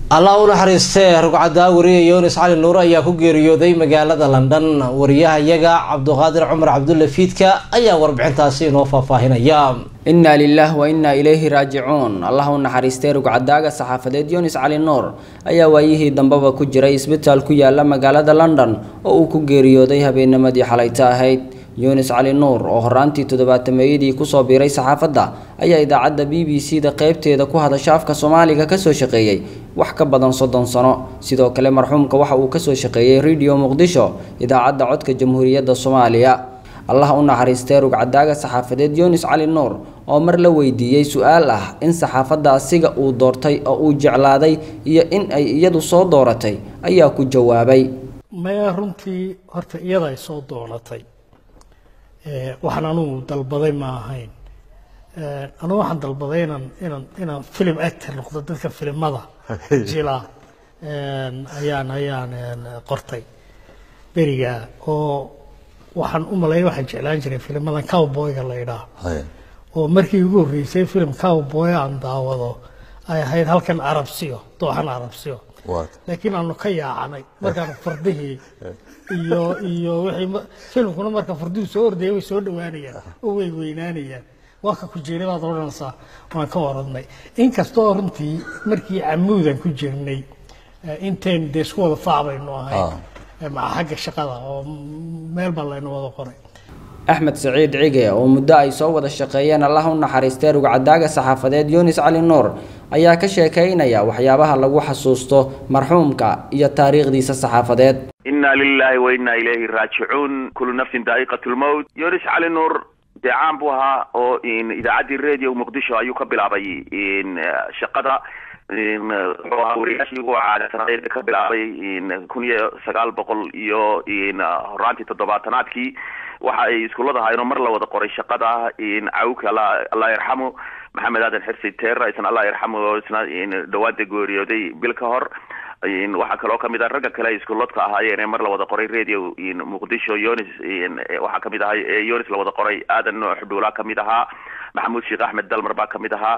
allah u naxariistee rugcadaa wariye yunis cali nuur ayaa ku geeriyooday magaalada london wariyaha iyaga cabduqaadir cumar cabdulle fiidka ayaa warbixintaasi inoo faahfaahinaya inna lilah wa inna ilayhi raajicuun allah u naxariistay rugcadaaga saxaafadeed yunis cali nuur ayaa waayihii dambeba ku jiray isbitaal ku yaala magaalada london oo uu ku geeriyooday habeennimadii xalayta ahayd yunis cali nuur oo horaantii toddobaatameeyadii kusoo biiray saxaafadda ayaa idaacadda b b c da qeybteeda ku hadasha afka soomaaliga kasoo shaqeeyey wax ka badan soddon sano sidoo kale marxuumka waxa uu kasoo shaqeeyey radio muqdisho idaacadda codka jamhuuriyadda soomaaliya allah u naxariistay rugcadaaga saxaafadeed yunis cali nuur oo mar la weydiiyey su-aal ah in saxaafadda asiga uu doortay oo uu jeclaaday iyo in ay iyadu soo dooratay ayaa ku jawaabay maya runtii horta iyada ay soo doonatay waxaan anugu dalbaday ma ahayn anugu waxaan dalbaday inaan inaan inaan film actor noqdo dadka filimada jila ayaan ayaan qortay beriga oo waxaan u maleeya waxaan jeclaan jiray filmadan cowboyga la idhaah oo markii ugu horreysay film cowboy aan daawado ay ahayd halkan carabsiyo dooxan carabsiyo laakiin aanu ka yaacanay markaan fardihii iyo iyo wixii filmkuna marka farduhu soo ordaya way soo dhawaanayaan oo way weynaanayaan waa ka ku jiray baad odhanaysaa waan ka oranay inkastoo runtii markii camuudan ku jirnay intayn dee isku wada faac baynu ahayn maca xagga shaqada oo meel baa laynu wada qoray axmed saciid cige oo muddo ay soo wada shaqeeyeen allah u naxariistay rugcadaaga saxaafadeed yunis cali nuur ayaa ka sheekaynaya waxyaabaha lagu xasuusto marxuumka iyo taariikhdiisa saxaafadeed inna lilahi wa inna ilayhi raajicuun kullu nafsin daa'iqat lmowt yunis cali nuur dee caan buu ahaa oo idaacaddii radio muqdisho ayuu ka bilaabay shaqada wuxuu ahaa wariyaashii ugu caadsanaadeed ka bilaabay kun iyo sagaal boqol iyo horaantii toddobaatanaadkii waxa ay iskuullada ahaayeenoo mar la wada qoray shaqada cawka allah yarxamu maxamed aadan xirsi teera isna allah yarxamu oo isna dhawaada geeriyooday bil ka hor waxaa kaloo kamid ah ragga kale ay iskuuladka ahaayeen ee mar la wada qoray radio muqdisho yonis waxaa kamid ahaa yonis la wada qoray aadan noox dhuulaa kamid ahaa maxamuud sheekh axmed dalmar baa kamid ahaa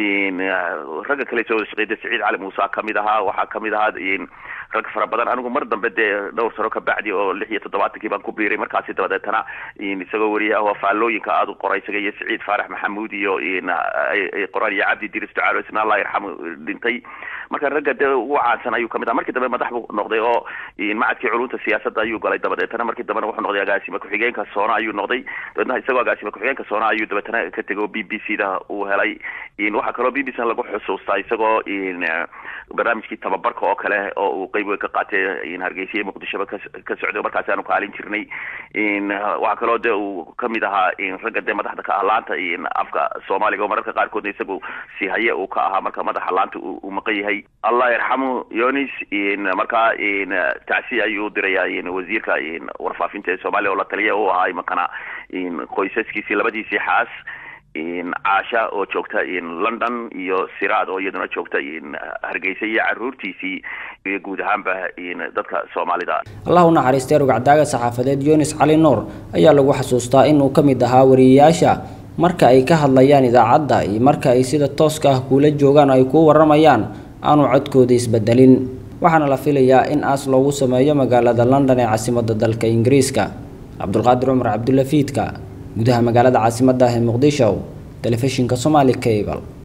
ragga kale soo wada shaqeyda saciid cali muuse kamid ahaa waxaa kamid ahaa rag fara badan anigu mar dambe dee dhowr sano ka bacdi oo lix iyo toddobaatankii baan ku biiray markaasi dabadeetana isagoo wariyaha oo faallooyinka aada u qoray isaga iyo saciid faarax maxamuud iyo qoraan iyo cabdi diris ducaalo isna allah yarxamu dhintay marka ragga dee ugu caansan ayuu kamid aha markii dambe madax buu noqday oo macadkii culunta siyaasadda ayuu galay dabadeetana markii dambena wuxuu noqday agaasime ku-xigeenka soona ayuu noqday dabeetna isagoo agaasime ku-xigeenka soona ayuu dabeetana ka tegay oo b b c da uu helay waxaa kaloo b b c lagu xusuustaa isagoo barnaamijkii tababarka oo kale oo uu qeyb weyn ka qaatay hargeysa iyo muqdishoba ka socday markaasi aanu kaalin jirnay waxaa kaloo de uu kamid ahaa ragga dee madaxda ka ah laanta afka soomaaliga oo mararka qaarkoodna isagu si haye uu ka ahaa marka madaxa laanta uu maqan yahay allah yarxamu yonis markaa tacsi ayuu u diraya wasiirka warfaafinta ee soomaaliya oo la taliya u ahaa imankana qoysaskiisii labadiisii xaas caasha oo joogta london iyo siraad oo iyaduna joogta hargeysa iyo caruurtiisii iyo guud ahaanba dadka soomaalida allah u naxariistay rugcadaaga saxaafadeed yunis cali nuur ayaa lagu xasuustaa inuu ka mid ahaa wariyeyaasha marka ay ka hadlayaan idaacadda iyo marka ay sida tooska ah kuula joogaan ay kuu waramayaan aanu codkooda isbedelin waxaana la filayaa in aas loogu sameeyo magaalada london ee caasimadda dalka ingiriiska cabdulqaadir cumar cabdulla fiidka gudaha magaalada caasimadda ah ee muqdisho telefishinka somaali cable